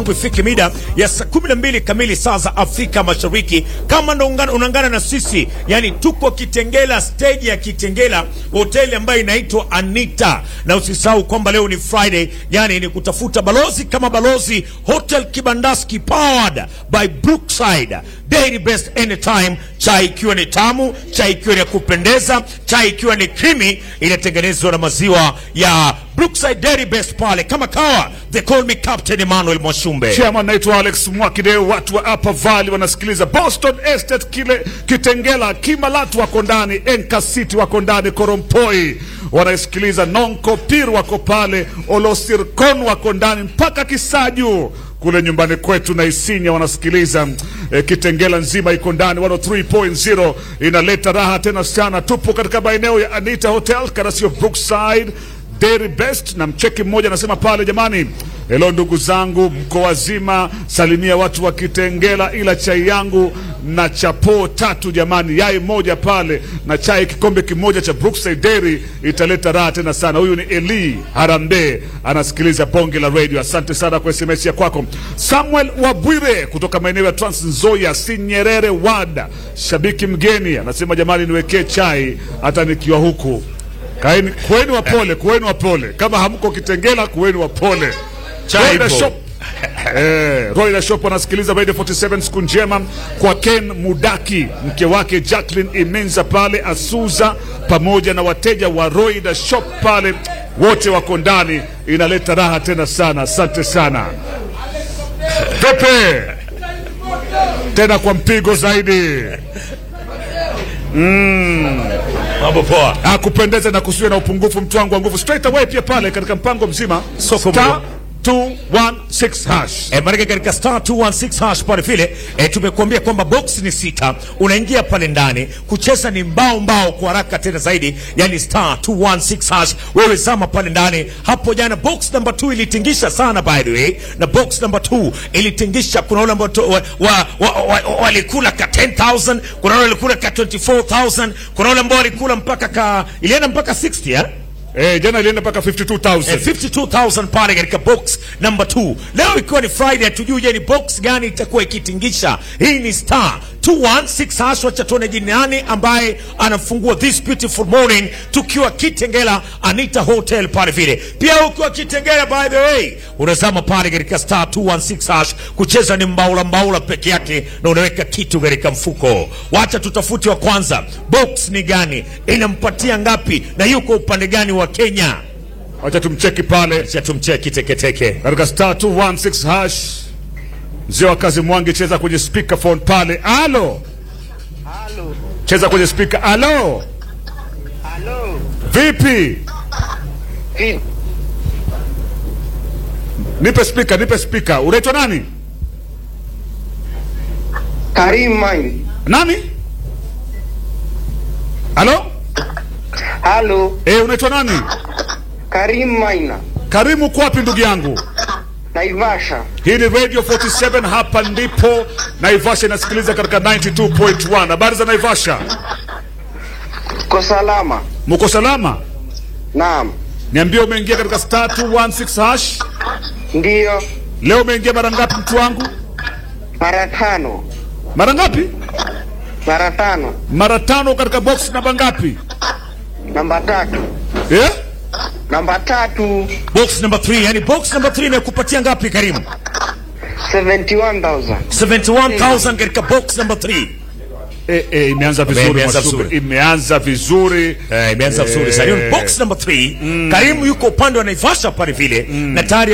ifike mida ya saa 12 kamili saa za Afrika Mashariki. Kama ndo ungana- unaungana na sisi, yani tuko Kitengela, stage ya Kitengela, hoteli ambayo inaitwa Anita, na usisahau kwamba leo ni Friday, yani ni kutafuta balozi kama balozi Hotel Kibandaski powered by Brookside Dairy Best anytime, chai ikiwa ni tamu, chai ikiwa ni ya kupendeza, chai ikiwa ni creamy, inatengenezwa na maziwa ya Brookside Dairy Best pale kama kawa. They call me Captain Emmanuel Mwashumbe. Chairman naitwa Alex Mwakide. Watu wa Upper Valley wanasikiliza Boston Estate, kile Kitengela, Kimalatu wako ndani, Enka City wako ndani, Korompoi wanasikiliza, Nonkopir wako pale, Olosirkon wako ndani, mpaka Kisaju kule nyumbani kwetu na Isinya wanasikiliza eh, Kitengela nzima iko ndani 103.0 inaleta raha tena sana. Tupo katika maeneo ya Anita Hotel Karasio Brookside Dairy Best na mcheki mmoja anasema pale, jamani, hello ndugu zangu, mko wazima? Salimia watu wa Kitengela, ila chai yangu na chapo tatu jamani, yai moja pale na chai kikombe kimoja cha Brookside Dairy italeta raha tena sana. Huyu ni Eli Harambe anasikiliza bonge la radio. Asante sana kwa SMS ya kwako. Samuel Wabwire kutoka maeneo ya Trans Nzoia, Sinyerere Wada, shabiki mgeni anasema, jamani, niwekee chai hata nikiwa huku Kaeni, kuweni wapole, kuweni wapole. Kama hamko Kitengela, kuweni wapole. Chai Royal ipo. Shop Eh, Royal Shop anasikiliza Radio 47 siku njema kwa Ken Mudaki, mke wake Jacqueline Imenza pale Asuza, pamoja na wateja wa Royal Shop pale, wote wako ndani, inaleta raha tena sana. Asante sana Pepe, tena kwa mpigo zaidi. Mambo poa. akupendeza na kusiwe na upungufu mtu wangu wa nguvu straight away pia pale katika mpango mzima Soko star 216 hash E, marika katika star 216 hash pale vile e, tumekuambia kwamba box ni sita, unaingia pale ndani kucheza ni mbao mbao kwa haraka tena zaidi, yani star 216 hash. Wewe zama pale ndani hapo. Jana box number 2 ilitingisha sana by the way, na box number 2 ilitingisha. Kuna wale ambao to- wa- wa- wa- wa- walikula ka 10000 kuna wale walikula ka 24000 kuna wale ambao walikula mpaka ka ilienda mpaka 60 eh? eh, jana ilienda mpaka 52000 Eh, 52,000 pale katika box number 2. Leo ikiwa ni Friday, hatujui je ni box gani itakuwa ikitingisha. Hii ni star 216 hash. Wacha tuone jini nani ambaye anafungua this beautiful morning, tukiwa Kitengela Anita Hotel pale vile. Pia ukiwa Kitengela, by the way, unazama pale katika star 216 hash. Kucheza ni mbaula mbaula peke yake, na unaweka kitu katika mfuko. Wacha tutafute wa kwanza, box ni gani, inampatia ngapi, na yuko upande gani wa Kenya? wacha tumcheki pale Acha tumcheki teketeke. katika star 216 hash mzee wa kazi mwangi cheza kwenye speakerphone pale alo Halo, cheza kwenye speaker alo halo, vipi vipi? nipe speaker nipe speaker unaitwa nani Karim Main. nani alo Halo, eh unaitwa nani Karim Maina. karimu uko wapi ndugu yangu Naivasha. Hii ni Radio 47 hapa ndipo Naivasha inasikiliza katika 92.1. Habari za Naivasha? Ko salama? Mko salama? Naam. Niambie umeingia katika star 216 hash. Ndiyo. Leo umeingia mara ngapi mtu wangu? Mara tano. Mara ngapi? Mara tano. Mara tano katika box namba ngapi? Namba tatu. Eh? Namba tatu. Box number 3, yani box number 3 inakupatia ngapi Karimu? 71,000. 71,000 katika box number 3. Eh, eh, imeanza vizuri Imeanza Mwashumbe. vizuri. Imeanza vizuri. Eh, imeanza vizuri. Sasa hiyo ni box number 3. Karimu yuko upande wa Naivasha pale vile na tayari